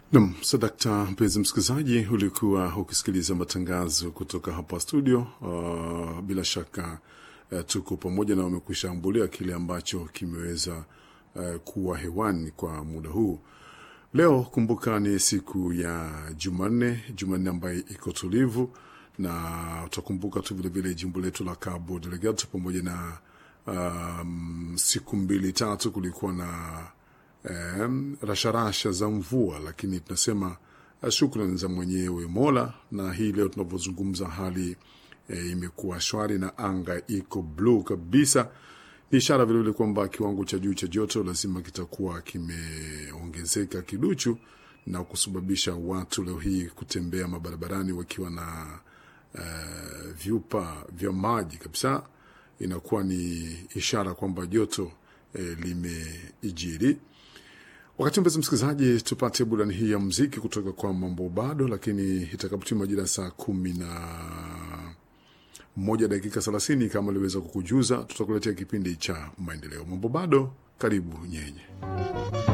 Nam sadakta, mpenzi msikilizaji, ulikuwa ukisikiliza matangazo kutoka hapa studio. Uh, bila shaka uh, tuko pamoja na wamekwisha ambulia kile ambacho kimeweza uh, kuwa hewani kwa muda huu. Leo kumbuka, ni siku ya Jumanne, Jumanne ambayo iko tulivu, na utakumbuka tu vilevile jimbo letu la Cabo Delgado pamoja na um, siku mbili tatu kulikuwa na um, rasharasha za mvua, lakini tunasema uh, shukrani za mwenyewe Mola, na hii leo tunavyozungumza hali e, imekuwa shwari na anga iko bluu kabisa. Ni ishara vilevile kwamba kiwango cha juu cha joto lazima kitakuwa kimeongezeka kiduchu na kusababisha watu leo hii kutembea mabarabarani wakiwa na uh, vyupa vya maji kabisa. Inakuwa ni ishara kwamba joto eh, limeijiri. Wakati mpenzi msikilizaji, tupate burani hii ya mziki kutoka kwa mambo bado, lakini itakapotima majira saa kumi na moja dakika thelathini kama aliweza kukujuza, tutakuletea kipindi cha maendeleo. Mambo bado, karibu nyenye